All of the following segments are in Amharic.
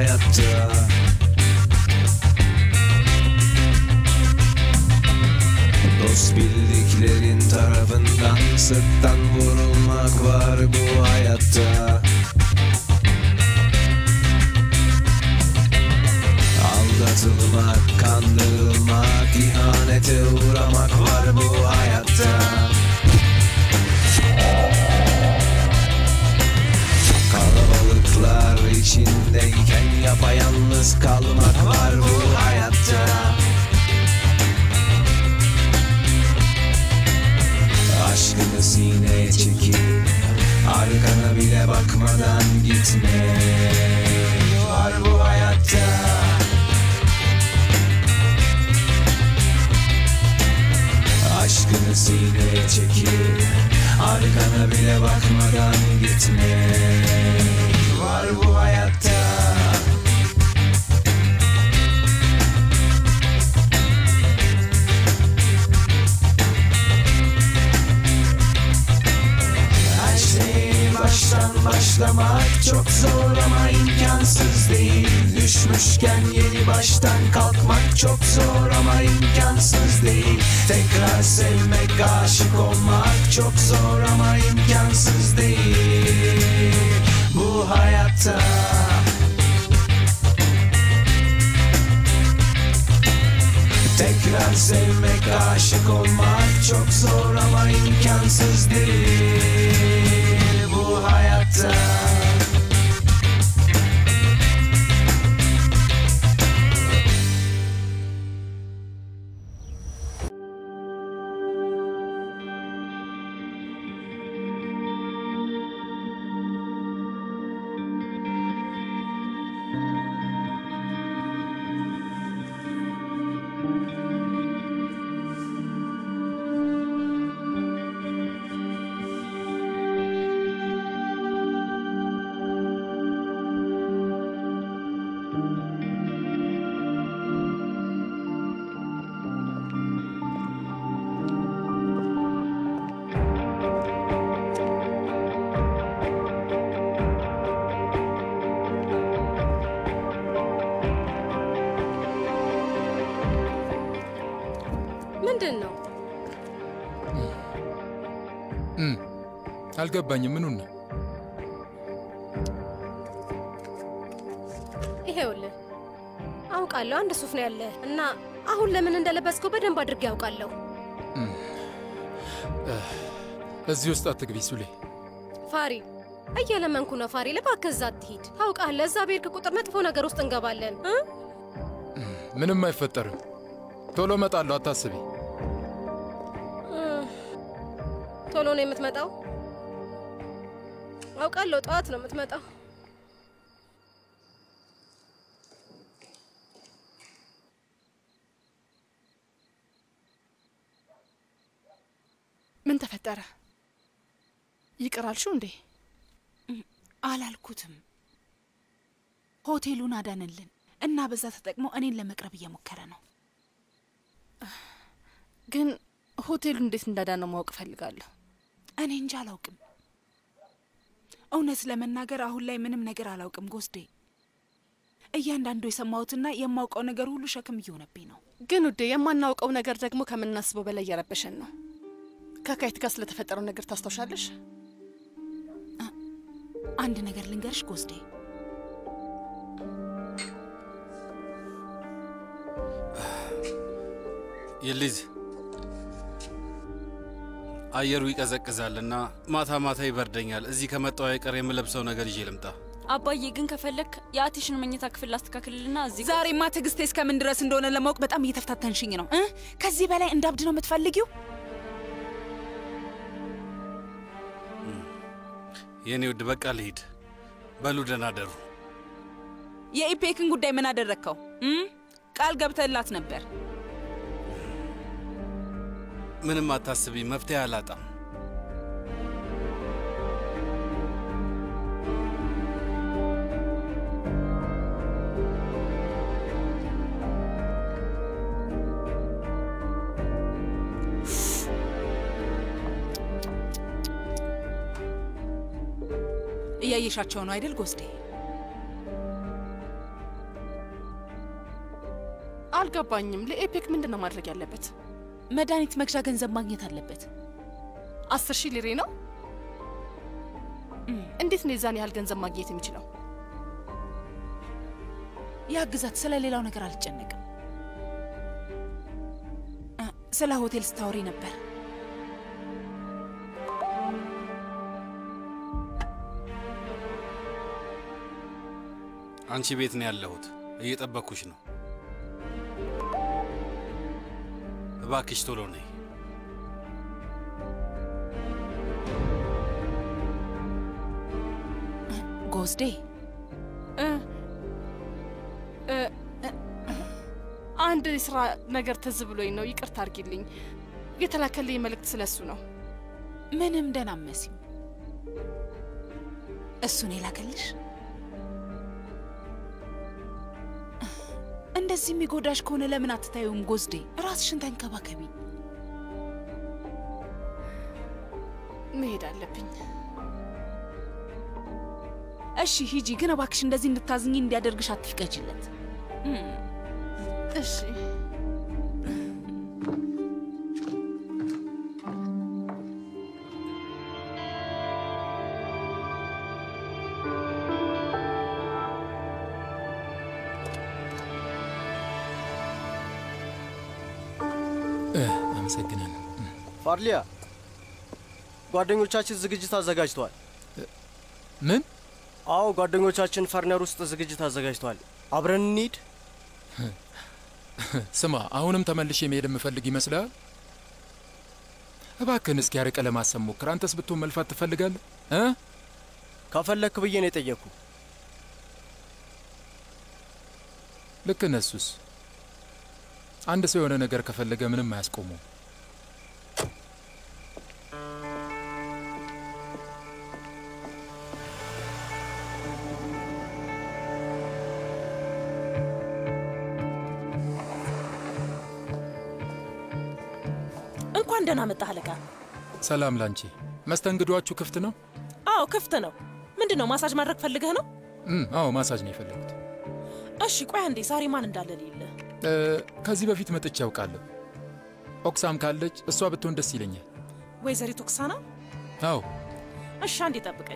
hayatta Dost bildiklerin tarafından sırttan vurulmak var bu hayatta Aldatılmak, kandırılmak, ihanete uğramak var bu hayatta Kalabalıklar içindeyken yapayalnız kalmak var bu hayatta Aşkını sineye çekip Arkana bile bakmadan gitme Var bu hayatta Aşkını sineye çekip Arkana bile bakmadan gitme Var bu hayatta Her şeyi baştan başlamak çok zor ama imkansız değil Düşmüşken yeni baştan kalkmak çok zor ama imkansız değil Tekrar sevmek, aşık olmak çok zor ama imkansız değil Bu hayatta Tekrar sevmek, aşık olmak çok zor ama imkansız değil bu hayatta. ምንድን ነው? እም፣ አልገባኝም። ምኑን ነው? ይሄውልህ አውቃለሁ አንድ ሱፍ ነው ያለህ እና አሁን ለምን እንደለበስከው በደንብ አድርጌ ያውቃለሁ። እዚህ ውስጥ አትግቢ ሱሌ። ፋሪ እየለመንኩ ነው ፋሪ፣ እባክህ እዛ አትሂድ። ታውቃለህ እዛ ብሄድክ ቁጥር መጥፎ ነገር ውስጥ እንገባለን እ? ምንም አይፈጠርም። ቶሎ እመጣለሁ፣ አታስቢ። ቶሎ ነው የምትመጣው? አውቃለሁ ጠዋት ነው የምትመጣው። ምን ተፈጠረ? ይቅር አልሽው እንዴ? አላልኩትም። ሆቴሉን አዳንልን እና በዛ ተጠቅሞ እኔን ለመቅረብ እየሞከረ ነው። ግን ሆቴሉ እንዴት እንዳዳነው ማወቅ እፈልጋለሁ። እኔ እንጂ አላውቅም። እውነት ለመናገር አሁን ላይ ምንም ነገር አላውቅም ጎስዴ። እያንዳንዱ የሰማሁትና የማውቀው ነገር ሁሉ ሸክም እየሆነብኝ ነው። ግን ውዴ የማናውቀው ነገር ደግሞ ከምናስበው በላይ እየረበሸን ነው። ከካይት ጋር ስለተፈጠረው ነገር ታስታውሻለሽ? አንድ ነገር ልንገርሽ ጎስዴ፣ ይልዝ አየሩ ይቀዘቅዛልና ማታ ማታ ይበርደኛል። እዚህ ከመጣው አይቀር የምለብሰው ነገር ይዤ ልምጣ። አባዬ ግን ከፈለክ የአቲሽን መኝታ ክፍል ላስተካክልልና እዚህ ዛሬማ ትዕግስቴ እስከምን ድረስ እንደሆነ ለማወቅ በጣም እየተፈታተንሽኝ ነው እ ከዚህ በላይ እንዳብድ ነው የምትፈልጊው? የእኔ ውድ በቃ ልሂድ። በሉ ደህና ደሩ። የኢፔክን ጉዳይ ምን አደረግከው? እም? ቃል ገብተላት ነበር። ምንም አታስቢ፣ መፍትሄ አላጣም። እያየሻቸው ነው አይደል ጎስዴ? አልገባኝም። ለኤፔክ ምንድን ነው ማድረግ ያለበት? መድኃኒት መግዣ ገንዘብ ማግኘት አለበት። አስር ሺህ ሊሬ ነው። እንዴት ነው የዛን ያህል ገንዘብ ማግኘት የሚችለው? ያ ግዛት ስለ ሌላው ነገር አልጨነቅም። እ፣ ስለ ሆቴል ስታወሪ ነበር። አንቺ ቤት ነው ያለሁት። እየጠበኩሽ ነው። እባክሽ ቶሎ ነይ። ጎዝዴ እ እ እ፣ አንድ የስራ ነገር ትዝ ብሎኝ ነው። ይቅርታ አድርጊልኝ። የተላከልኝ መልእክት ስለሱ ነው። ምንም ደህና መሲም እሱን የላከልሽ እንደዚህ የሚጎዳሽ ከሆነ ለምን አትታዩም? ጎዝዴ ራስሽን ተንከባከቢ። መሄድ አለብኝ። እሺ ሂጂ፣ ግን እባክሽ እንደዚህ እንድታዝኝ እንዲያደርግሽ አትፍቀጅለት። እሺ እ፣ አመሰግናለሁ። ፋርሊያ ጓደኞቻችን ዝግጅት አዘጋጅተዋል። ምን? አዎ ጓደኞቻችን ፈርነር ውስጥ ዝግጅት አዘጋጅተዋል። አብረን እንሂድ። ስማ፣ አሁንም ተመልሼ መሄድ የምፈልግ ይመስላል? እባክህን እስኪ ያርቀ ለማሰብ ሞክር። አንተስ ብትሆን መልፋት ትፈልጋለህ እ? ከፈለክ ብዬ ነው የጠየቅኩ። ልክ እነሱስ አንድ ሰው የሆነ ነገር ከፈለገ ምንም አያስቆመው። እንኳን ደህና መጣህ አለቃ። ሰላም ላንቺ። መስተንግዷችሁ ክፍት ነው? አዎ ክፍት ነው። ምንድን ነው ማሳጅ ማድረግ ፈልገህ ነው? እም፣ አዎ ማሳጅ ነው የፈለጉት። እሺ ቆይ አንዴ ዛሬ ማን እንዳለ ልይልህ። እ፣ ከዚህ በፊት መጥቼ ያውቃለሁ። ኦክሳም ካለች እሷ ብትሆን ደስ ይለኛል። ወይዘሪት ኦክሳና? አዎ እሺ አንዴ ጠብቀኝ።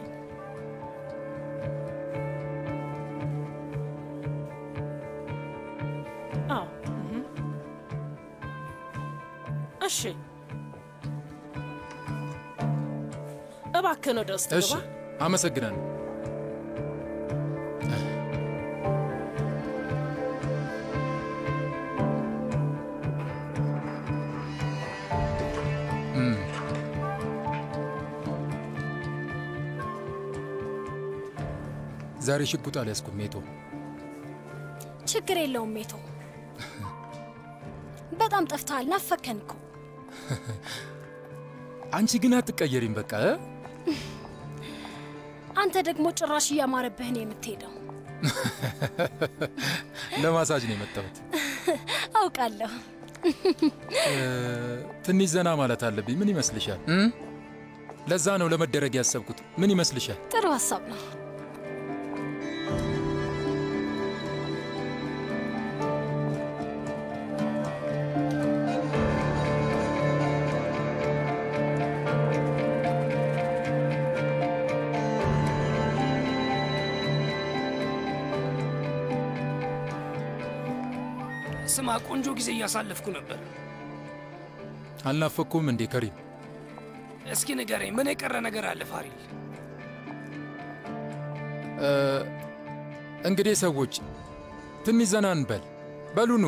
አዎ እህ። እሺ እባክህን ወደ ውስጥ እሺ፣ ግባ። አመሰግናለሁ። እም፣ ዛሬ ሽጉጥ አልያዝኩም ሜቶ። ችግር የለውም ሜቶ። በጣም ጠፍተሃል፣ ናፈከን እኮ። አንቺ ግን አትቀየሪም። በቃ እ? አንተ ደግሞ ጭራሽ እያማረብህ ነው የምትሄደው። ለማሳጅ ነው የመጣሁት። አውቃለሁ። እ፣ ትንሽ ዘና ማለት አለብኝ። ምን ይመስልሻል? እም? ለዛ ነው ለመደረግ ያሰብኩት። ምን ይመስልሻል? ጥሩ ሀሳብ ነው። ስማ፣ ቆንጆ ጊዜ እያሳለፍኩ ነበር። አልናፈኩም እንዴ ከሪም? እስኪ ንገረኝ፣ ምን የቀረ ነገር አለ ፋሪል? እ፣ እንግዲህ ሰዎች ትንሽ ዘና እንበል። በሉኑ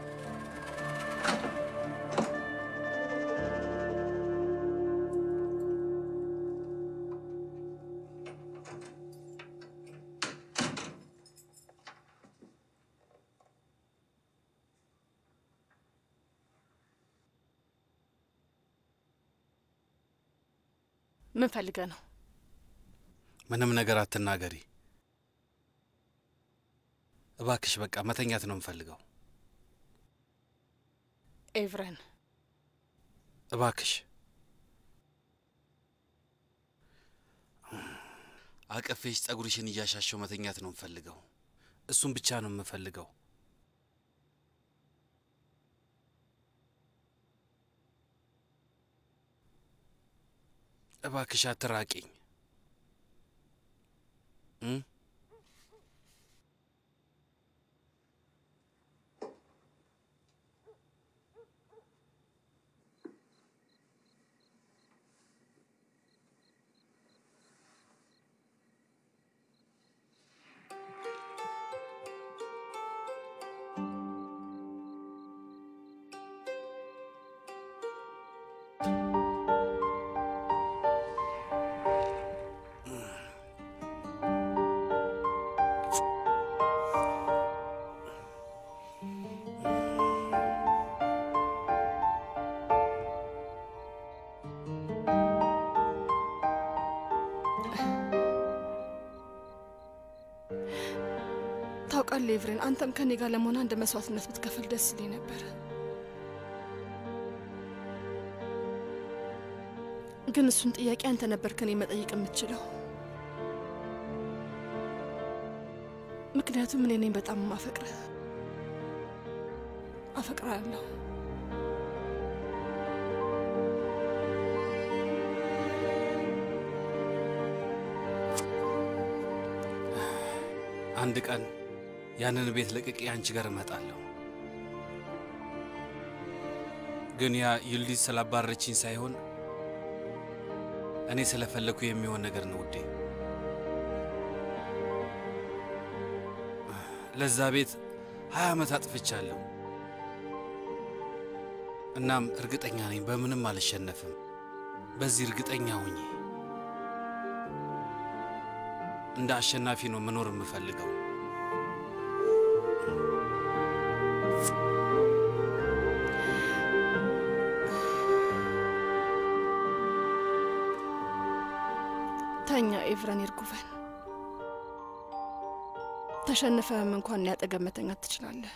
ምን ፈልገህ ነው? ምንም ነገር አትናገሪ እባክሽ። በቃ መተኛት ነው የምፈልገው። ኤቭረን እባክሽ አቀፌሽ ጸጉርሽን እያሻሸው መተኛት ነው የምፈልገው። እሱም ብቻ ነው የምፈልገው። እባክሽ አትራቂኝ እ? ታውቃለህ ኤቭሬን፣ አንተም ከኔ ጋር ለመሆን አንድ መስዋዕትነት ብትከፍል ደስ ይለኝ ነበር። ግን እሱን ጥያቄ አንተ ነበር ከኔ መጠየቅ የምትችለው። ምክንያቱም እኔ ነኝ በጣም ማፈቅረ አፈቅራለሁ። አንድ ቀን ያንን ቤት ለቅቄ አንቺ ጋር እመጣለሁ። ግን ያ ዩልዲዝ ስላባረችኝ ሳይሆን እኔ ስለፈለግኩ የሚሆን ነገር ነው ውዴ። ለዛ ቤት ሀያ ዓመት አጥፍቻለሁ። እናም እርግጠኛ ነኝ በምንም አልሸነፍም። በዚህ እርግጠኛ ሁኚ። እንደ አሸናፊ ነው መኖር የምፈልገው። ተኛ ኤቭረን ይርጉቨን። ተሸንፈህም እንኳን ያጠገብ መተኛት ትችላለህ።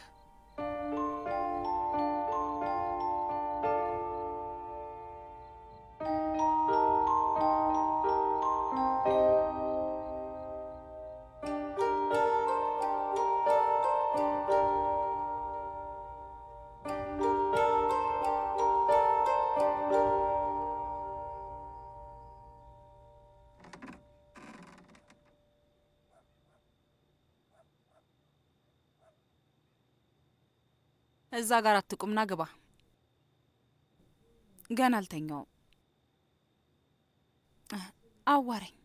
እዛ ጋር አትቁምና ግባ። ገና አልተኛውም። አዋረኝ።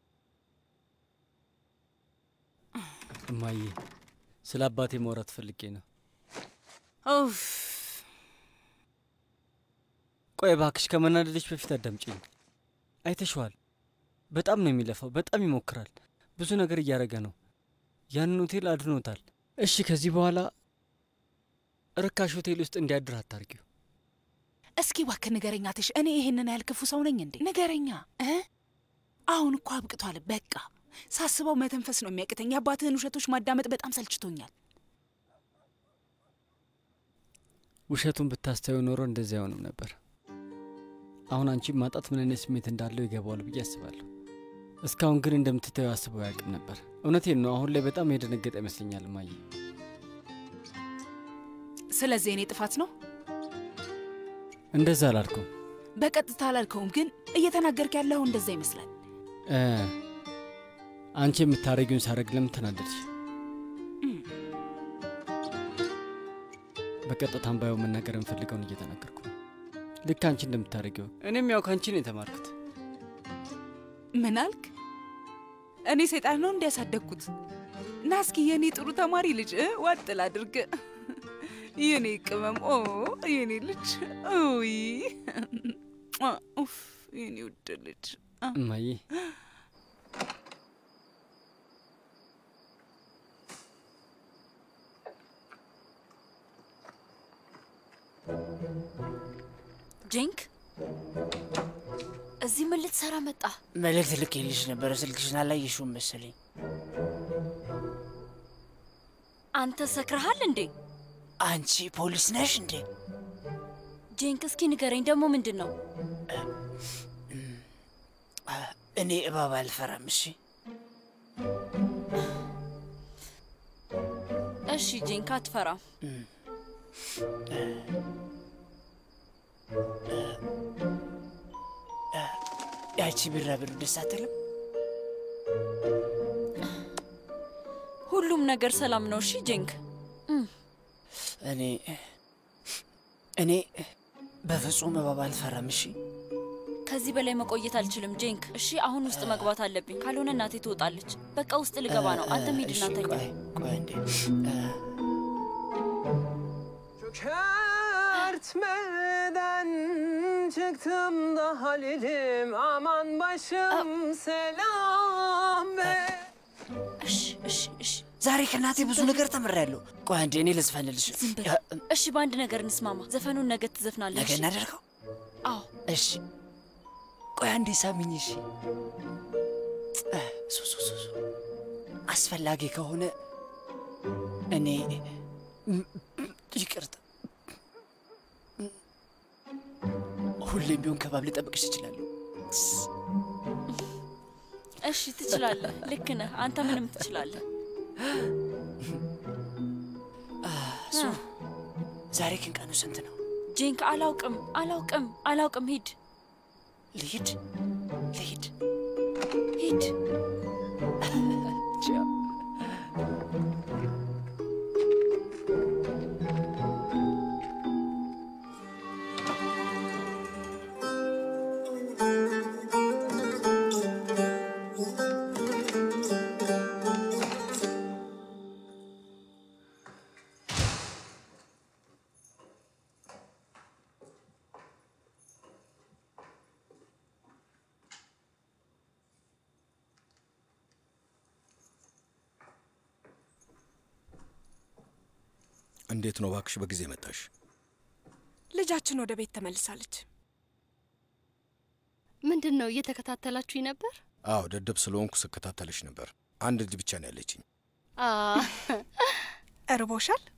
እማዬ ስለ አባቴ ማውራት ፈልጌ ነው። ኡፍ ቆይ እባክሽ ከመናደድሽ በፊት አዳምጪኝ። አይተሸዋል። በጣም ነው የሚለፋው፣ በጣም ይሞክራል። ብዙ ነገር እያደረገ ነው። ያንን ሆቴል አድኖታል። እሺ ከዚህ በኋላ ርካሽ ሆቴል ውስጥ እንዲያድር አታርጊው። እስኪ እባክህ ንገረኛ ትሽ፣ እኔ ይሄንን ያህል ክፉ ሰው ነኝ እንዴ? ንገረኛ እ አሁን እኮ አብቅቷል። በቃ ሳስበው መተንፈስ ነው የሚያቅተኝ። የአባትህን ውሸቶች ማዳመጥ በጣም ሰልችቶኛል። ውሸቱን ብታስተዩ ኖሮ እንደዚህ አይሆንም ነበር። አሁን አንቺ ማጣት ምን አይነት ስሜት እንዳለው ይገባዋል ብዬ አስባለሁ። እስካሁን ግን እንደምትታየው አስበው አያውቅም ነበር። እውነቴን ነው። አሁን ላይ በጣም የደነገጠ ይመስለኛል እማዬ። ስለዚህ እኔ ጥፋት ነው? እንደዛ አላልኩም። በቀጥታ አላልከውም፣ ግን እየተናገርክ ያለው እንደዛ ይመስላል። እ አንቺ የምታረጊውን ሳረግ ለምን ተናደድሽ? በቀጥታም ባየው መናገር የምፈልገውን እየተናገርኩ ነው። ልክ አንቺ እንደምታደርጊው እኔም ያው ከአንቺ ነው የተማርኩት። ምን አልክ? እኔ ሰይጣን ነው እንዲያሳደግኩት? ና እስኪ የእኔ ጥሩ ተማሪ ልጅ እ ዋጥ ላድርግ። የኔ ቅመም፣ ኦ የኔ ልጅ፣ ይ ኡፍ የኔ ውድ ልጅ እማዬ ጄንክ እዚህ ምን ልትሰራ መጣ? መልእክት ልኬልሽ ነበረ። ስልክሽን አላየሽውም መሰለኝ። አንተ ሰክረሃል እንዴ? አንቺ ፖሊስ ነሽ እንዴ? ጄንክ እስኪ ንገረኝ፣ ደግሞ ምንድን ነው? እኔ እባብ አልፈራም። እሺ እሺ ጄንክ አትፈራም። ያቺ ቢራቢሮ ደስ አትልም? ሁሉም ነገር ሰላም ነው። እሺ ጄንክ። እኔ እኔ በፍጹም እባብ አልፈራም። እሺ ከዚህ በላይ መቆየት አልችልም ጄንክ። እሺ አሁን ውስጥ መግባት አለብኝ፣ ካልሆነ እናቴ ትወጣለች። በቃ ውስጥ ልገባ ነው። አንተም ሂድና ተኛ። ቆይ እንዴ Çökertmeden çıktım da Halil'im aman başım selam be. እሺ እሺ እሺ ዛሬ ከእናቴ ብዙ ነገር ተምሬያለሁ። ቆይ አንዴ እኔ ልዝፈንልሽ። ዝም በል። እሺ በአንድ ነገር እንስማማ። ዘፈኑን ነገ ትዘፍናለህ። ነገ እሺ? እናደርገው? አዎ እሺ ቆይ አንዴ ሳሚኝ። እሺ እ፣ ሱ ሱ ሱ ሱ አስፈላጊ ከሆነ እኔ ም- ይቅርታ፣ ሁሌም ቢሆን ከባብ ልጠብቅሽ እችላለሁ። እሺ ትችላለህ። ልክ ነህ። አንተ ምንም ትችላለህ። ሱ ዛሬ ግን ቀኑ ስንት ነው? ጄንክ አላውቅም፣ አላውቅም፣ አላውቅም። ሂድ ልሂድ፣ ልሂድ፣ ሂድ። ቻው። እንዴት ነው እባክሽ በጊዜ መጣሽ? ልጃችን ወደ ቤት ተመልሳለች። ምንድን ነው እየተከታተላችሁኝ ነበር? አዎ ደደብ ስለሆንኩ ስከታተልሽ ነበር። አንድ ልጅ ብቻ ነው ያለችኝ። አ እርቦሻል?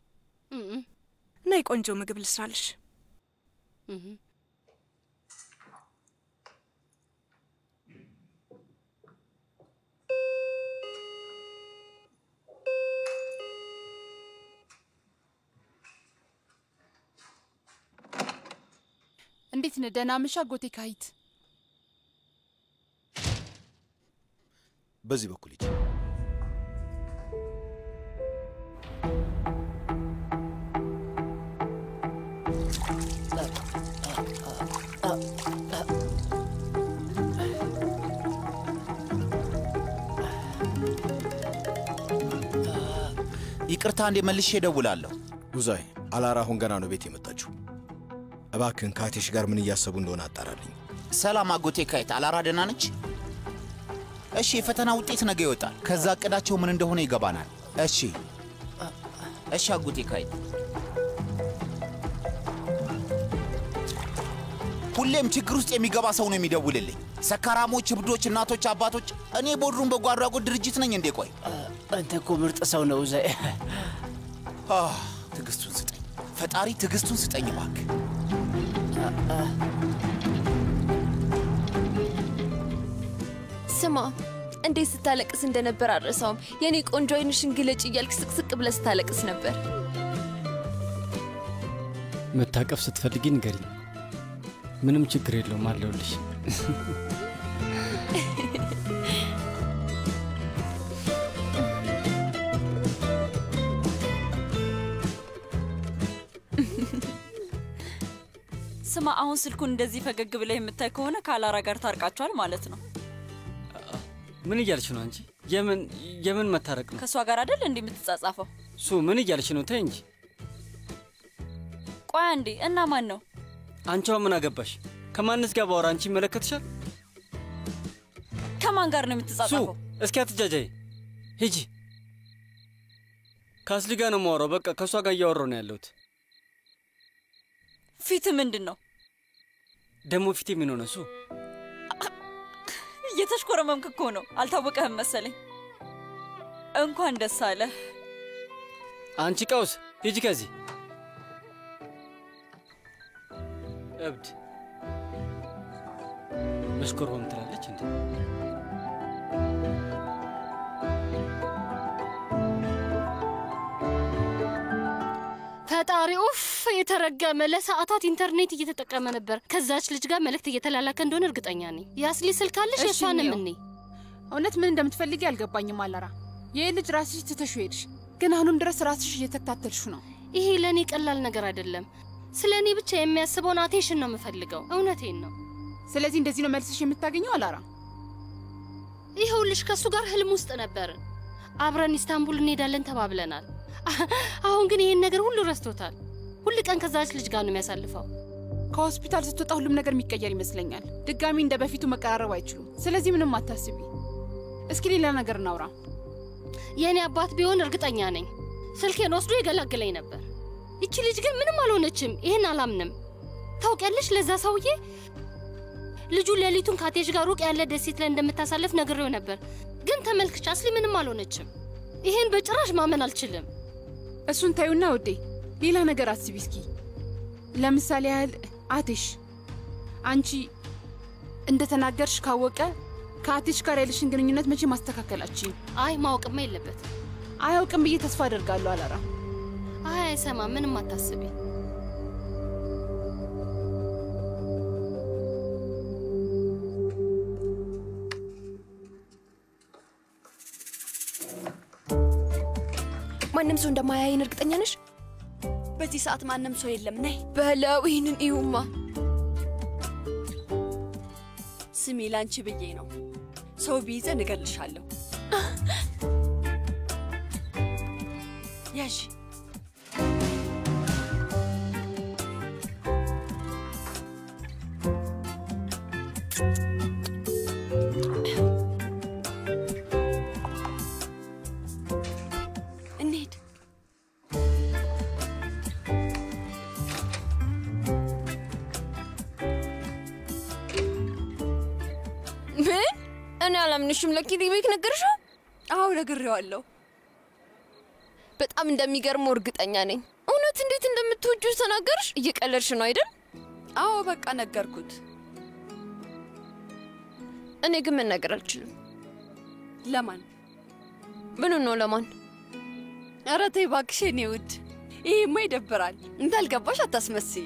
ነይ ቆንጆ ምግብ ልስራልሽ። እንዴት ነህ? ደህና ምሻ ጎቴ ካሂት። በዚህ በኩል ሂጂ። ይቅርታ እንዴ መልሼ እደውላለሁ። ጉዛይ አላራ አሁን ገና ነው ቤት የመጣችው። እባክህን ከአቴሽ ጋር ምን እያሰቡ እንደሆነ አጣራልኝ። ሰላም አጎቴ ካይት፣ አላራ ደህና ነች? እሺ፣ የፈተና ውጤት ነገ ይወጣል። ከዛ እቅዳቸው ምን እንደሆነ ይገባናል። እሺ፣ እሺ አጎቴ ካይት። ሁሌም ችግር ውስጥ የሚገባ ሰው ነው የሚደውልልኝ። ሰካራሞች፣ እብዶች፣ እናቶች፣ አባቶች። እኔ ቦድሩም በጎ አድራጎት ድርጅት ነኝ እንዴ? ቆይ አንተ እኮ ምርጥ ሰው ነው ዘ አህ፣ ትዕግስቱን ስጠኝ ፈጣሪ፣ ትዕግስቱን ስጠኝ እባክህ። ስማ እንዴት ስታለቅስ እንደነበር አልረሳውም። የኔ ቆንጆ አይንሽን ግለጭ እያልክ ስቅስቅ ብለህ ስታለቅስ ነበር። መታቀፍ ስትፈልጊ ንገሪኝ። ምንም ችግር የለውም አለሁልሽ። ስማ፣ አሁን ስልኩን እንደዚህ ፈገግ ብለህ የምታይ ከሆነ ከአላራ ጋር ታርቃችኋል ማለት ነው። ምን እያልሽ ነው አንቺ? የምን የምን መታረቅ ነው? ከእሷ ጋር አይደል እንዲህ የምትጻጻፈው? ሱ ምን እያልሽ ነው? ተይ እንጂ ቆይ አንዴ፣ እና ማን ነው? አንቺዋ ምን አገባሽ? ከማንስ ጋር ባወራ አንቺ ይመለከትሻል? ከማን ጋር ነው ሱ የምትጻጻፈው? እስኪ አትጃጃይ፣ ሂጂ። ከአስሊ ጋር ነው የማወራው። በቃ ከእሷ ጋር እያወራሁ ነው ያለሁት። ፊት ምንድን ነው? ደግሞ ፊቴ ምን ሆነ? ሱ እየተሽኮረመምክ እኮ ነው። አልታወቀህም መሰለኝ። እንኳን ደስ አለህ። አንቺ ቀውስ፣ ሂጂ ከዚህ እብድ። መሽኮርመም ትላለች እንዴ? ፈጣሪ ኡፍ የተረገመ ለሰዓታት ኢንተርኔት እየተጠቀመ ነበር። ከዛች ልጅ ጋር መልእክት እየተላላከ እንደሆነ እርግጠኛ ነኝ። የአስሊ ስልክ አለሽ? እሺ፣ የእሷንም እንየው። እኔ እውነት ምን እንደምትፈልጊ አልገባኝም አላራ። ይህ ልጅ ራስሽ ትተሹ ሄድሽ፣ ግን አሁንም ድረስ ራስሽ እየተከታተልሹ ነው። ይሄ ለእኔ ቀላል ነገር አይደለም። ስለ እኔ ብቻ የሚያስበውን አቴንሽን ነው የምፈልገው። እውነቴን ነው። ስለዚህ እንደዚህ ነው መልስሽ የምታገኘው አላራ? ይኸውልሽ ከእሱ ጋር ህልም ውስጥ ነበርን። አብረን ኢስታንቡል እንሄዳለን ተባብለናል። አሁን ግን ይህን ነገር ሁሉ ረስቶታል። ሁል ቀን ከዛች ልጅ ጋር ነው የሚያሳልፈው። ከሆስፒታል ስትወጣ ሁሉም ነገር የሚቀየር ይመስለኛል። ድጋሚ እንደ በፊቱ መቀራረብ አይችሉም። ስለዚህ ምንም አታስቢ። እስኪ ሌላ ነገር እናውራ። የእኔ አባት ቢሆን እርግጠኛ ነኝ ስልኬን ወስዶ ይገላግለኝ ነበር። ይቺ ልጅ ግን ምንም አልሆነችም። ይህን አላምንም። ታውቂያለሽ፣ ለዛ ሰውዬ ልጁ ሌሊቱን ከአቴሽ ጋር ሩቅ ያለ ደሴት ላይ እንደምታሳልፍ ነግሬው ነበር። ግን ተመልክቻ አስሊ ምንም አልሆነችም። ይህን በጭራሽ ማመን አልችልም። እሱን ታዩና ውዴ፣ ሌላ ነገር አስቢ እስኪ። ለምሳሌ ያህል አቴሽ አንቺ እንደተናገርሽ ካወቀ ከአቴሽ ጋር ያለሽን ግንኙነት መቼ ማስተካከላችን? አይ ማወቅማ የለበት። አያውቅም ብዬ ተስፋ አደርጋለሁ አላራ። አይ አይሰማም። ምንም አታስቢ። ማንም ሰው እንደማያይን እርግጠኛ ነሽ? በዚህ ሰዓት ማንም ሰው የለም። ነይ በለው ይህንን እዩማ። ስሚ፣ ላንቺ ብዬ ነው። ሰው ቢይዘን እገልሻለሁ። ያዥ እንሂድ። ምን? እኔ አላምንሽም። ለኪሪቤክ ነገርሽው? አዎ ነግሬዋለሁ። በጣም እንደሚገርመው እርግጠኛ ነኝ። እውነት እንዴት እንደምትወጁ ተናገርሽ? እየቀለድሽ ነው አይደል? አዎ በቃ ነገርኩት። እኔ ግን መናገር አልችልም። ለማን? ምኑ ነው ለማን? ኧረ ተይ እባክሽ የኔ ውድ፣ ይሄማ ይደብራል። እንዳልገባሽ አታስመስይ።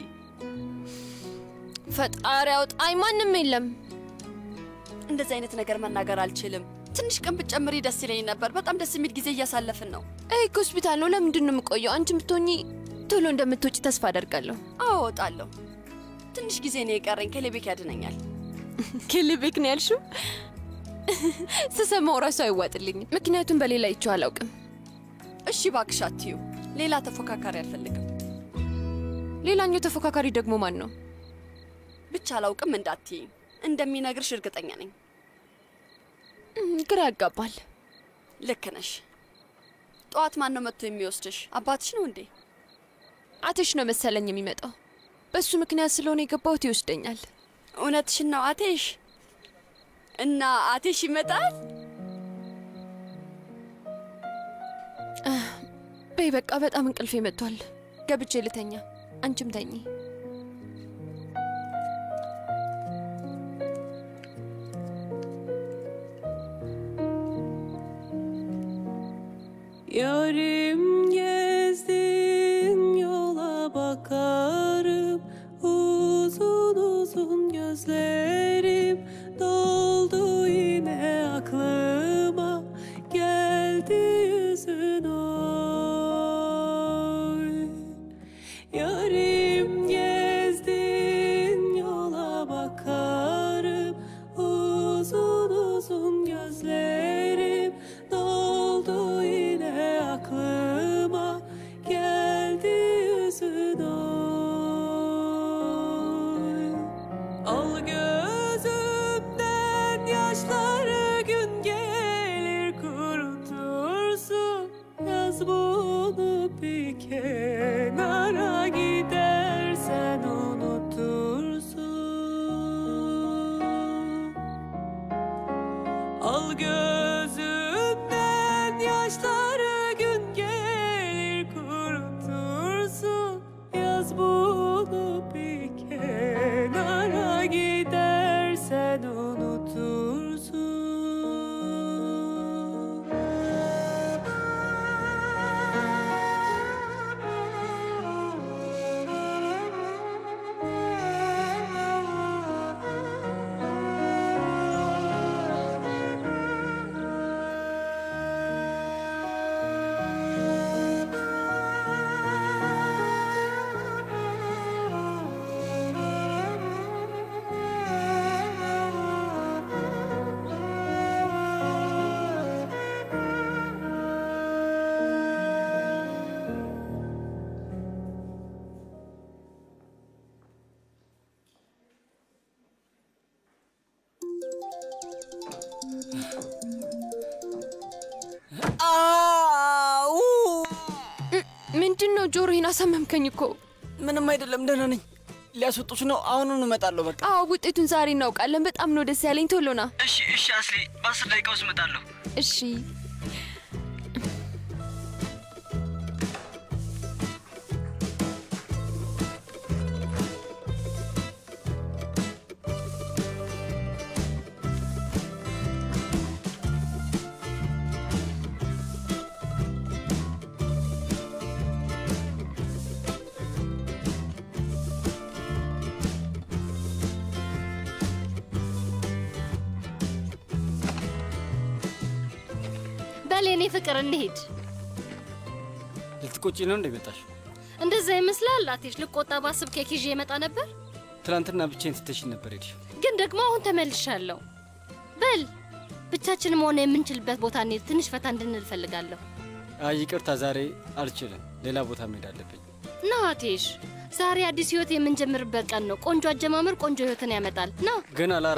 ፈጣሪ አውጣኝ፣ ማንም የለም። እንደዚህ አይነት ነገር መናገር አልችልም። ትንሽ ቀን ብትጨምሪ ደስ ይለኝ ነበር። በጣም ደስ የሚል ጊዜ እያሳለፍን ነው። ይህ ሆስፒታል ነው። ለምንድን ነው የምቆየው? አንቺ ብትሆኚ ቶሎ እንደምትወጪ ተስፋ አደርጋለሁ። አዎ እወጣለሁ። ትንሽ ጊዜ ነው የቀረኝ። ከሌቤክ ያድነኛል። ኬልቤክ ነው ያልሽው? ስሰማው ራሱ አይዋጥልኝም፣ ምክንያቱም በሌላ አይቼው አላውቅም። እሺ እባክሽ አትዩ። ሌላ ተፎካካሪ አልፈልግም። ሌላኛው ተፎካካሪ ደግሞ ማን ነው? ብቻ አላውቅም እንዳትዪ። እንደሚነግርሽ እርግጠኛ ነኝ። ግራ ያጋባል። ልክ ነሽ። ጠዋት ማን ነው መጥቶ የሚወስድሽ? አባትሽ ነው እንዴ? አቴሽ ነው መሰለኝ የሚመጣው። በሱ ምክንያት ስለሆነ የገባሁት ይወስደኛል። እውነትሽን ነው አቴሽ? እና አቴሽ ይመጣል? በይ በቃ በጣም እንቅልፌ መጥቷል። ገብቼ ልተኛ፣ አንቺም ተኚ። Yarim gezdin yola bakarım Uzun uzun gözlerim doldu yine aklıma Geldi yüzün oy Yarim gezdin yola bakarım Uzun uzun gözlerim doldu yine aklıma Geldi yüzün oy Al gözümden yaşları gün gelir kurutursun Yaz bunu bir kenara gidersen unutursun Al gözümden yaşları gün gelir kurutursun Yaz bunu bir kenara gidersen unutursun ምንድን ነው? ጆሮዬን አሳመምከኝ እኮ። ምንም አይደለም፣ ደህና ነኝ። ሊያስወጡሽ ነው። አሁኑኑ እመጣለሁ። በቃ አዎ፣ ውጤቱን ዛሬ እናውቃለን። በጣም ነው ደስ ያለኝ። ቶሎ ና። እሺ፣ እሺ አስሊ፣ በአስር ደቂቃ ውስጥ እመጣለሁ። እሺ። በል የኔ ፍቅር እንሂድ። ልትቆጪ ነው እንደ መጣሽ? እንደዛ ይመስላል። አቴሽ ልቆጣ ባስብ ኬክ ይዤ የመጣ ነበር፣ ትናንትና ብቻዬን ትተሽኝ ነበር ሄድሽ። ግን ደግሞ አሁን ተመልሻለሁ። በል ብቻችን መሆን የምንችልበት ቦታ እንሂድ። ትንሽ ፈታ እንድንል እፈልጋለሁ። አይ ይቅርታ፣ ዛሬ አልችልም። ሌላ ቦታ መሄድ አለብኝ። ና አቴሽ፣ ዛሬ አዲስ ህይወት የምንጀምርበት ቀን ነው። ቆንጆ አጀማመር ቆንጆ ህይወትን ያመጣል። ና ግን አላራ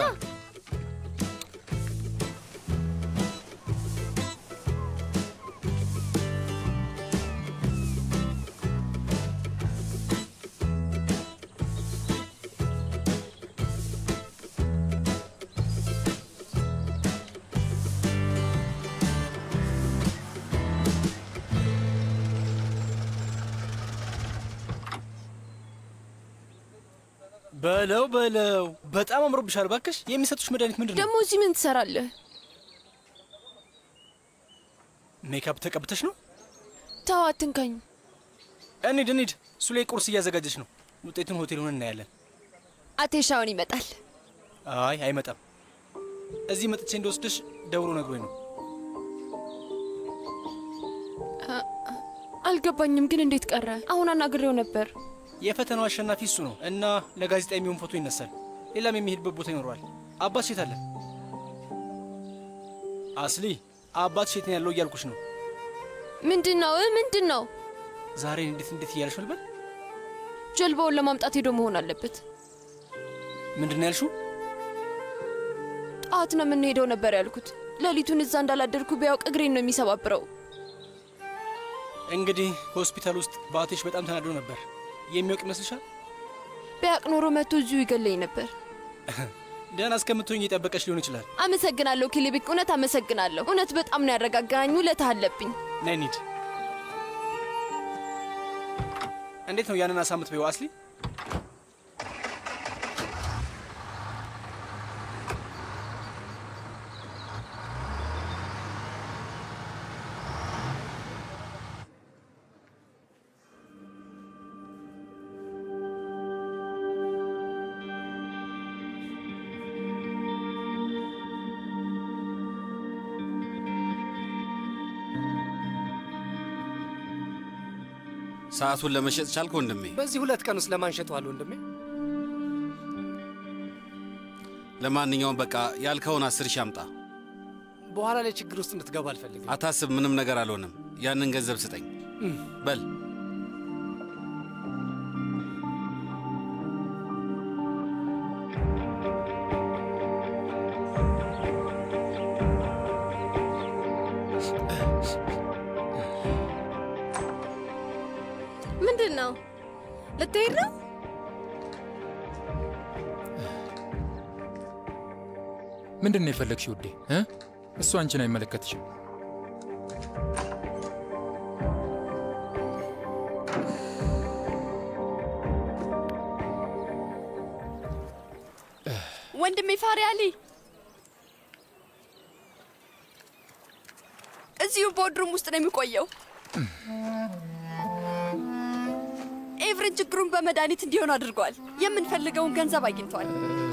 በለው በለው፣ በጣም አምሮብሻል። እባክሽ የሚሰጡሽ መድኃኒት ምንድን ነው? ደግሞ እዚህ ምን ትሰራለህ? ሜካፕ ተቀብተሽ ነው? ተው አትንካኝ። እንሂድ እንሂድ። እሱ ላይ ቁርስ እያዘጋጀች ነው። ውጤቱን ሆቴል ሆነን እናያለን። አቴሻውን ይመጣል። አይ አይመጣም። እዚህ መጥቼ እንደወስድሽ ደውሎ ነግሮኝ ነው። አ- አልገባኝም ግን እንዴት ቀረ? አሁን አናግሬው ነበር። የፈተናው አሸናፊ እሱ ነው እና ለጋዜጣ የሚሆን ፎቶ ይነሳል። ሌላም የሚሄድበት ቦታ ይኖረዋል። አባት ሴት አለ። አስሊ አባት ሴት ነው ያለው እያልኩሽ ነው። ምንድን ነው ምንድን ነው? ዛሬ እንዴት እንዴት እያልሽ ልበል? ጀልባውን ለማምጣት ሄዶ መሆን አለበት። ምንድን ነው ያልሽው? ጠዋት ነው የምንሄደው ነበር ያልኩት። ሌሊቱን እዛ እንዳላደርኩ ቢያውቅ እግሬን ነው የሚሰባብረው። እንግዲህ ሆስፒታል ውስጥ በአቴሽ በጣም ተናዶ ነበር። የሚያውቅ ይመስልሻል? ቢያውቅ ኖሮ መጥቶ እዚሁ ይገለኝ ነበር። ደህና እስከምትሆኝ እየጠበቀሽ ሊሆን ይችላል። አመሰግናለሁ ኪሊቢክ፣ እውነት አመሰግናለሁ። እውነት በጣም ነው ያረጋጋኝ። ውለታ አለብኝ። ነይ እንሂድ። እንዴት ነው ያንን አሳ የምትበይው አስሊ? ሰዓቱን ለመሸጥ ቻልክ ወንድሜ? በዚህ ሁለት ቀን ውስጥ ለማን ሸጠዋል ወንድሜ? ለማንኛውም በቃ ያልከውን አስር ሺህ አምጣ። በኋላ ላይ ችግር ውስጥ እንድትገባ አልፈልግም። አታስብ፣ ምንም ነገር አልሆንም። ያንን ገንዘብ ስጠኝ በል። ምንድን ነው? ልትሄድ ነው? ምንድን ነው የፈለግሽ ውዴ? እ? እሱ አንቺን አይመለከትሽም። ወንድሜ ፋሪ አሊ እዚሁ ቦድሩም ውስጥ ነው የሚቆየው። ኤቭሬን ችግሩን በመድኃኒት እንዲሆን አድርጓል። የምንፈልገውን ገንዘብ አግኝቷል።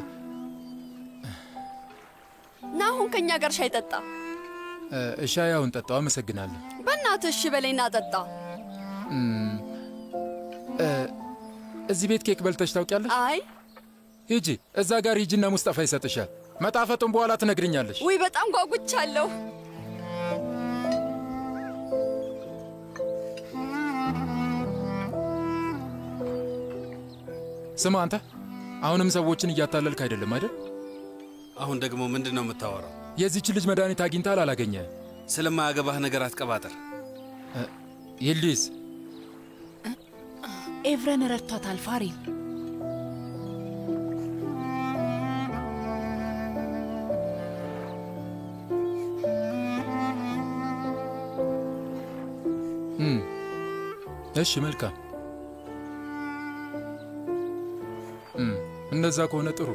ና አሁን ከእኛ ጋር ሻይ ጠጣ። እ፣ ሻያውን ጠጣው። አመሰግናለሁ። በእናትህ እሺ በለኝና ጠጣ። እም፣ እ፣ እዚህ ቤት ኬክ በልተሽ ታውቂያለሽ? አይ ሂጂ፣ እዛ ጋር ሂጂና ሙስጠፋ ይሰጥሻል። መጣፈጡን በኋላ ትነግርኛለሽ። ውይ በጣም ጓጉቻለሁ። ስማ አንተ፣ አሁንም ሰዎችን እያታለልክ አይደለም አይደል? አሁን ደግሞ ምንድን ነው የምታወራው? የዚች ልጅ መድኃኒት አግኝታል አላገኘ? ስለማያገባህ ነገር አትቀባጥር። ይልዲስ፣ ኤቭረን ረድቷታል ፋሪን። እም፣ እሺ መልካም። እም፣ እንደዛ ከሆነ ጥሩ።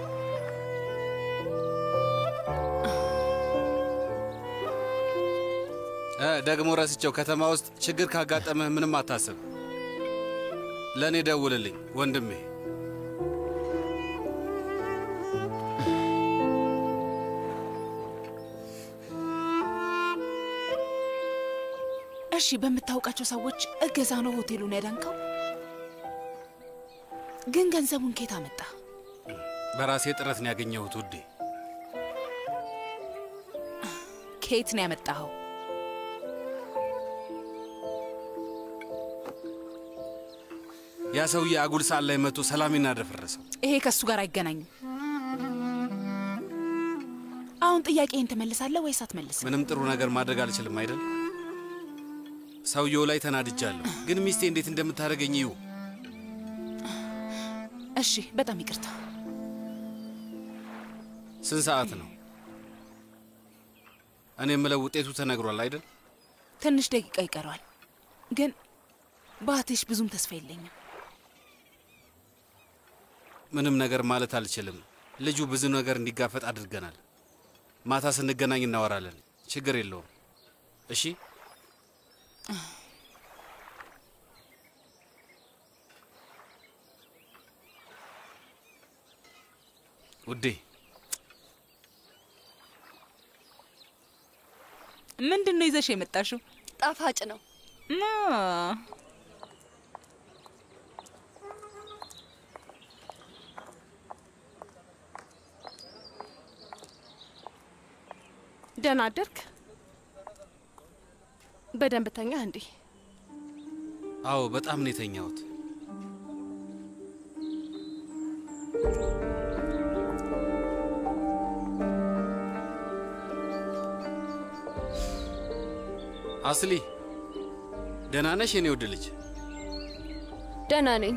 እ ደግሞ ረስቸው ከተማ ውስጥ ችግር ካጋጠመህ ምንም አታስብ። ለእኔ ደውልልኝ ወንድሜ። እሺ፣ በምታውቃቸው ሰዎች እገዛ ነው ሆቴሉን ያዳንከው? ግን ገንዘቡን ኬት አመጣ? በራሴ ጥረት ነው ያገኘሁት ውዴ። ከየት ነው ያመጣኸው? ያ ሰውዬ አጉል ሰዓት ላይ መጥቶ ሰላሜን አደፈረሰው። ይሄ ከእሱ ጋር አይገናኝም። አሁን ጥያቄህን ትመልሳለህ ወይስ አትመልስም? ምንም ጥሩ ነገር ማድረግ አልችልም አይደል? ሰውየው ላይ ተናድጃለሁ፣ ግን ሚስቴ እንዴት እንደምታደርገኝ ይሁ እሺ፣ በጣም ይቅርታ። ስንት ሰዓት ነው? እኔ የምለው ውጤቱ ተነግሯል አይደል? ትንሽ ደቂቃ ይቀረዋል፣ ግን በአቴሽ ብዙም ተስፋ የለኝም። ምንም ነገር ማለት አልችልም። ልጁ ብዙ ነገር እንዲጋፈጥ አድርገናል። ማታ ስንገናኝ እናወራለን። ችግር የለውም። እሺ ውዴ። ምንድን ነው ይዘሽ የመጣሽው? ጣፋጭ ነው። ደህና አደርክ? በደንብ ተኛ እንዴ? አዎ፣ በጣም ነው የተኛሁት። አስሊ ደህና ነሽ የኔ ውድ ልጅ? ደህና ነኝ።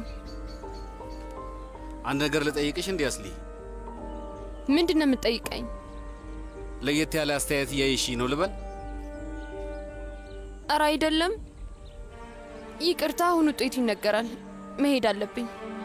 አንድ ነገር ልጠይቅሽ እንዲህ አስሊ። ምንድን ነው የምትጠይቀኝ? ለየት ያለ አስተያየት እያየሽ ነው ልበል? እረ አይደለም። ይቅርታ፣ አሁን ውጤቱ ይነገራል። መሄድ አለብኝ።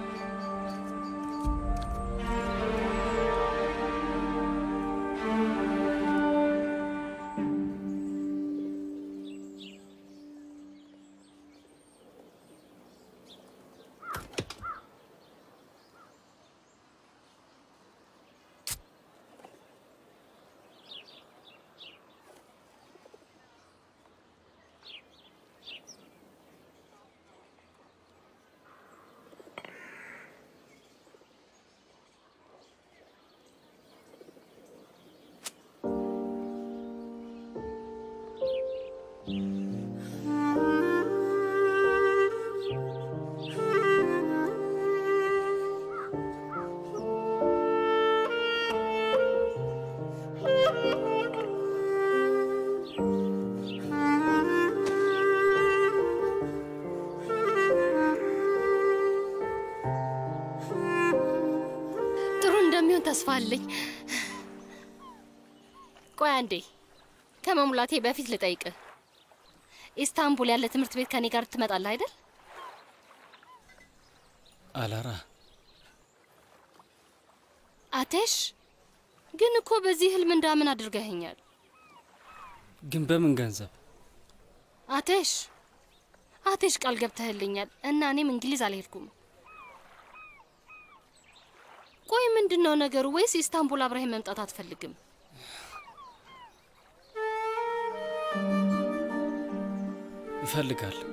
ጥሩ እንደሚሆን ተስፋ አለኝ። ቆይ አንዴ ከመሙላቴ በፊት ልጠይቅህ። ኢስታንቡል ያለ ትምህርት ቤት ከኔ ጋር ትመጣለህ አይደል? አላራ አቴሽ ግን እኮ በዚህ ህልም እንዳምን አድርገኸኛል። ግን በምን ገንዘብ? አቴሽ አቴሽ ቃል ገብተህልኛል እና እኔም እንግሊዝ አልሄድኩም። ቆይ ምንድን ነው ነገሩ? ወይስ ኢስታንቡል አብረህ መምጣት አትፈልግም? ይፈልጋል።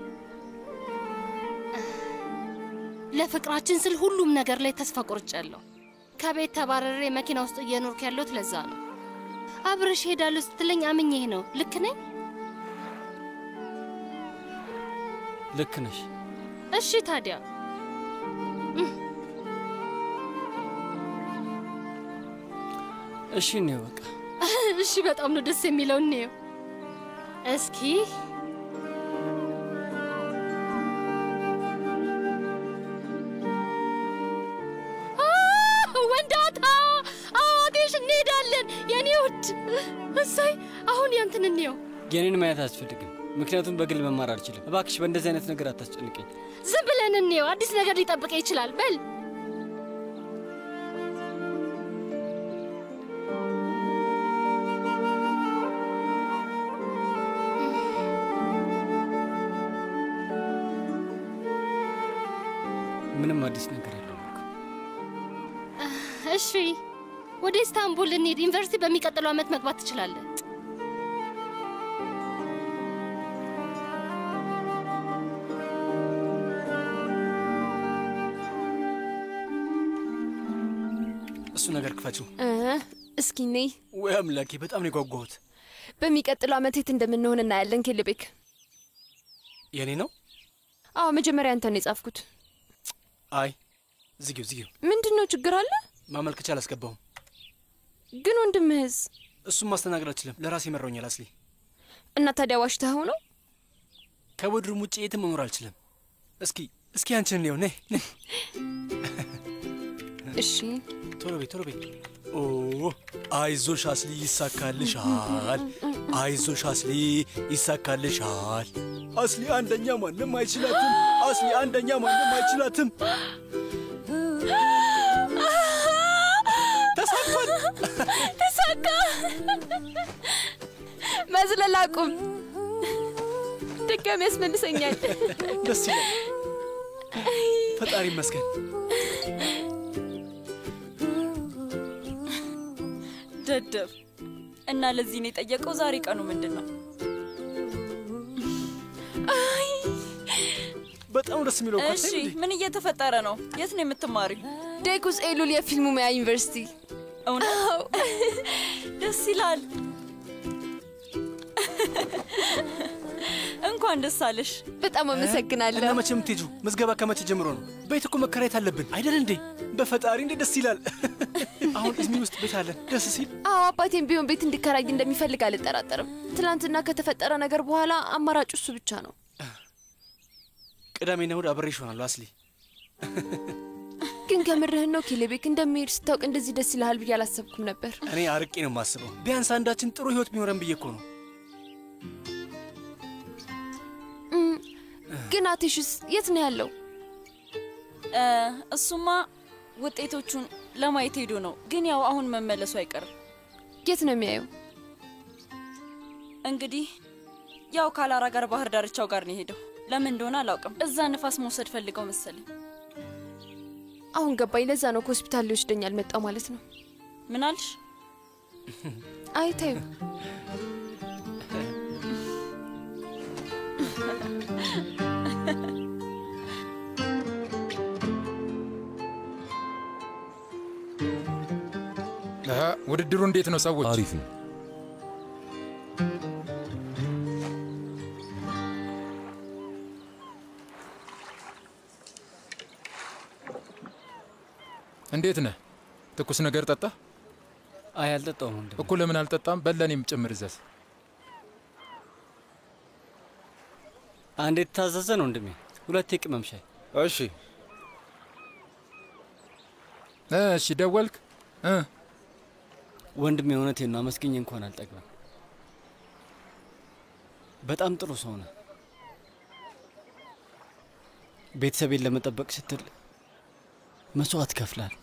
ለፍቅራችን ስል ሁሉም ነገር ላይ ተስፋ ቆርጫለሁ። ከቤት ተባረሬ መኪና ውስጥ እየኖርኩ ያለሁት ለዛ ነው። አብረሽ ሄዳለሁ ስትለኝ አምኜህ ነው። ልክ ነኝ? ልክ ነሽ። እሺ ታዲያ እሺ እኔ በቃ እሺ፣ በጣም ነው ደስ የሚለው። እንየው እስኪ ጉድ! እሳይ! አሁን ያንተን እንየው። የኔን ማየት አያስፈልግም፣ ምክንያቱም በግል መማር አልችልም። እባክሽ በእንደዚህ አይነት ነገር አታስጨንቀኝ። ዝም ብለን እንየው። አዲስ ነገር ሊጠብቀ ይችላል። በል ምንም አዲስ ነገር የለውም እኮ። እሺ፣ ወደ ኢስታንቡል እንሂድ። ዩኒቨርሲቲ በሚቀጥለው ዓመት መግባት ትችላለህ። እሱ ነገር ክፈችው። እ፣ እስኪ ነይ። ወይ አምላኬ፣ በጣም ነው የጓጓሁት። በሚቀጥለው ዓመት የት እንደምንሆን እናያለን። ኬልቤክ። የኔ ነው? አዎ፣ መጀመሪያ አንተን የጻፍኩት። አይ ዝጊው፣ ዝጊው። ምንድን ነው ችግር አለ? ማመልከቻ አላስገባሁም። ግን ወንድምህስ? እሱም ማስተናገድ አልችልም። ለራሴ መረውኛል። አስሊ እና ታዲያ ዋሽተኸው ነው? ከቡድሩም ውጭ የትም መኖር አልችልም። እስኪ እስኪ አንቺን እንየው። ነይ ነይ። እሺ ቶሎ በይ ቶሎ በይ። ኦ አይዞሽ አስሊ ይሳካልሻል። አይዞሽ አስሊ ይሳካልሻል። አስሊ አንደኛ ማንም አይችላትም። አስሊ አንደኛ ማንም አይችላትም። ተሳክቷል። ተሳካ። መዝለል አቁም። ድጋሚ ያስመልሰኛል። ደስ ይላል። ፈጣሪ ይመስገን። ደደብ እና ለዚህ ነው የጠየቀው። ዛሬ ቀኑ ምንድን ነው? በጣም ደስ የሚለው እኮ እሺ፣ ምን እየተፈጠረ ነው? የት ነው የምትማሪው? ዴኩስ ኤሉል የፊልሙ ሙያ ዩኒቨርሲቲ። እውነት ደስ ይላል። እንኳን ደስ አለሽ። በጣም አመሰግናለሁ። እና መቼ የምትሄጂው? ምዝገባ ከመቼ ጀምሮ ነው? ቤት እኮ መከራየት አለብን አይደል እንዴ? በፈጣሪ እንዴ ደስ ይላል። አሁን ኢዝሚር ውስጥ ቤት አለን። ደስ ሲል አዎ አባቴም ቢሆን ቤት እንዲከራይ እንደሚፈልግ አልጠራጠርም። ትናንትና ከተፈጠረ ነገር በኋላ አማራጩ እሱ ብቻ ነው። ቅዳሜና እሑድ አብሬሽ እሆናለሁ። አስሊ ግን ከምርህን ነው ኬሌቤክ? እንደሚሄድ ስታውቅ እንደዚህ ደስ ይልሃል ብዬ አላሰብኩም ነበር። እኔ አርቄ ነው የማስበው። ቢያንስ አንዳችን ጥሩ ህይወት ቢኖረን ብዬ እኮ ነው። እም፣ ግን አቴሽስ የት ነው ያለው? እ፣ እሱማ ውጤቶቹን ለማየት ሄዶ ነው። ግን ያው አሁን መመለሱ አይቀርም። የት ነው የሚያየው? እንግዲህ ያው ካላራ ጋር ባህር ዳርቻው ጋር ነው የሄደው። ለምን እንደሆነ አላውቅም። እዛ ንፋስ መውሰድ ፈልገው መሰለኝ። አሁን ገባኝ። ለዛ ነው ከሆስፒታል ሊወስደኝ አልመጣው ማለት ነው። ምን አልሽ? አይ ተይው። አሀ፣ ውድድሩ እንዴት ነው ሰዎች? አሪፍ ነው። እንዴት ነህ? ትኩስ ነገር ጠጣ? አይ አልጠጣውም ወንድሜ። እኮ ለምን አልጠጣም? በለኔም ጭምር እዘዝ። አንድ የተታዘዘ ነው ወንድሜ፣ ሁለት የቅመም ሻይ። እሺ እሺ። ደወልክ? እ ወንድሜ እውነቴን ነው፣ አመስግኜ እንኳን አልጠግብም። በጣም ጥሩ ሰው ነህ። ቤተሰቤን ለመጠበቅ ስትል መስዋዕት ከፍላል።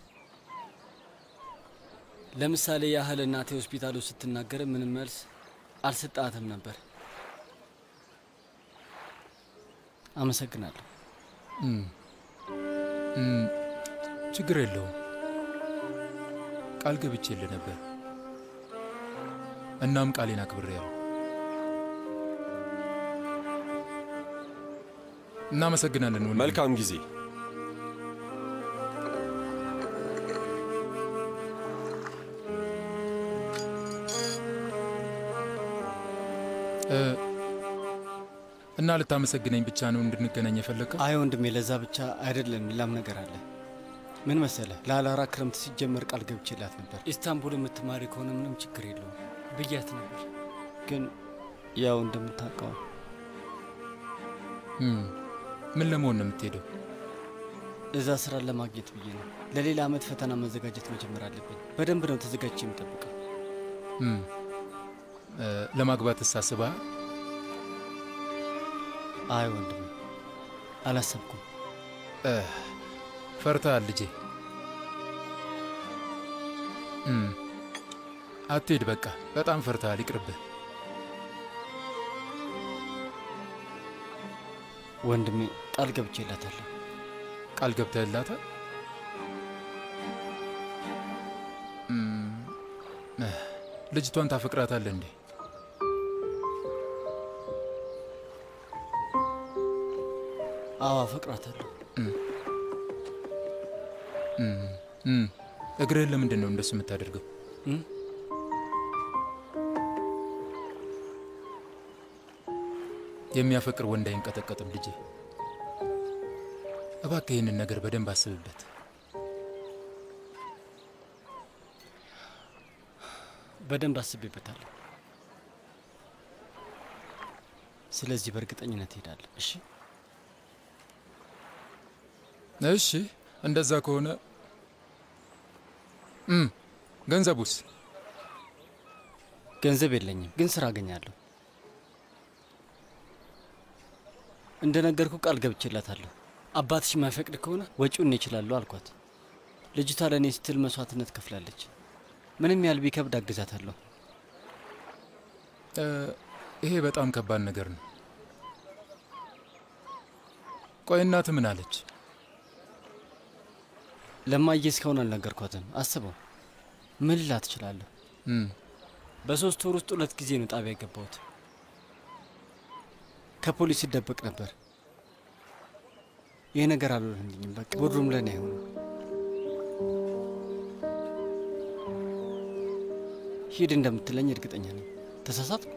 ለምሳሌ ያህል እናቴ ሆስፒታሉ ስትናገር ምንም መልስ አልሰጣትም ነበር። አመሰግናለሁ። እም፣ እም፣ ችግር የለውም። ቃል ገብቼልህ ነበር። እናም ቃሌን አክብሬያለሁ። እናመሰግናለን ወንድሜ። መልካም ጊዜ። እ፣ እና ልታመሰግነኝ ብቻ ነው እንድንገናኝ የፈለግከው? አይ ወንድሜ፣ ለዛ ብቻ አይደለም፣ ሌላም ነገር አለ። ምን መሰለህ፣ ለአላራ ክረምት ሲጀመር ቃል ገብቼላት ነበር። ኢስታንቡል የምትማሪ ከሆነ ምንም ችግር የለውም ብያት ነበር። ግን ያው እንደምታውቀው እም፣ ምን ለመሆን ነው የምትሄደው? እዛ ስራ ለማግኘት ብዬ ነው። ለሌላ ዓመት ፈተና መዘጋጀት መጀመር አለብኝ። በደንብ ነው ተዘጋጅቼ የምጠብቀው። እም፣ እ፣ ለማግባት ሳስባ አይ ወንድሜ አላሰብኩም። ፈርተሃል ልጄ። እም፣ አትሄድ በቃ በጣም ፈርተሃል። ይቅርብህ። ወንድሜ ቃል ገብቼላታለሁ። ቃል ገብተህላታል? እም፣ እ፣ ልጅቷን ታፈቅራታለህ እንዴ? አዎ አፈቅራታለሁ። እም፣ እም፣ እም። እግርህን ለምንድን ነው እንደሱ የምታደርገው? እም? የሚያፈቅር ወንድ አይንቀጠቀጥም ልጄ። እባክህ ይህንን ነገር በደንብ አስብበት። በደንብ አስቤበታለሁ። ስለዚህ በእርግጠኝነት እሄዳለሁ። እሺ እሺ፣ እንደዛ ከሆነ እም፣ ገንዘቡስ? ገንዘብ የለኝም፣ ግን ስራ አገኛለሁ። እንደነገርኩ ቃል ገብቼላታለሁ። አባትሽ የማይፈቅድ ከሆነ ወጪውን እኔ እችላለሁ አልኳት። ልጅቷ ለእኔ ስትል መስዋዕትነት ከፍላለች። ምንም ያህል ቢከብድ አግዛታለሁ። እ፣ ይሄ በጣም ከባድ ነገር ነው። ቆይ እናትህ ምን አለች? ለማየ እስካሁን አልነገርኳትም። አስበው፣ ምን ልላት እችላለሁ? እም፣ በሶስት ወር ውስጥ ሁለት ጊዜ ነው ጣቢያ የገባሁት። ከፖሊስ ይደበቅ ነበር። ይህ ነገር አልሆነልኝም። በቃ ብሩም ለእኔ አይሆንም። ሂድ እንደምትለኝ እርግጠኛ ነኝ። ተሳሳትኩ?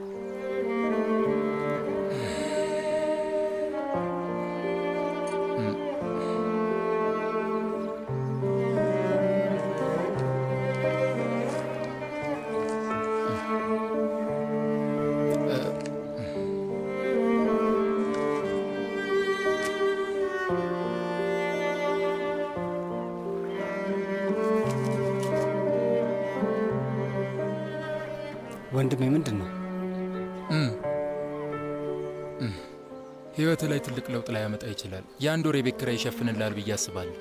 ወንድሜ ምንድን ነው? እም፣ እም። ህይወትህ ላይ ትልቅ ለውጥ ላይ ያመጣ ይችላል። የአንድ ወር የቤት ኪራይ ይሸፍንልሃል ብዬ አስባለሁ።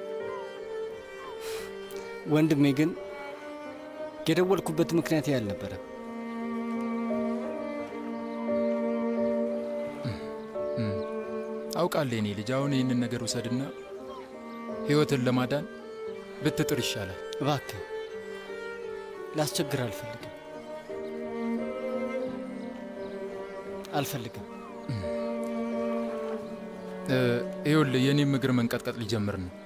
ወንድሜ ግን የደወልኩበት ምክንያት ይህ አልነበረም። እም፣ አውቃለሁ የኔ ልጅ። አሁን ይህንን ነገር ውሰድና ህይወትን ለማዳን ብትጥር ይሻላል። እባክህ ላስቸግር አልፈልግም አልፈልግም። እ፣ ይኸውልህ የእኔም እግር መንቀጥቀጥ ሊጀምር ነው።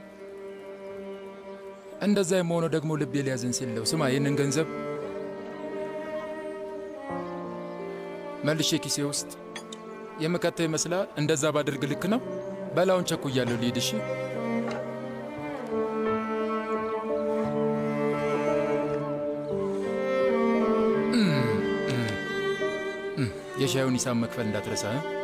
እንደዛ የመሆነው ደግሞ ልቤ ሊያዝን ሲል ነው። ስማ ይህንን ገንዘብ መልሼ ኪሴ ውስጥ የምከተው ይመስላል። እንደዛ ባደርግ ልክ ነው። በላውን ቸኩያለሁ፣ ልሂድ። እሺ እም፣ እም፣ እም። የሻዩን ሂሳብ መክፈል እንዳትረሳ እ?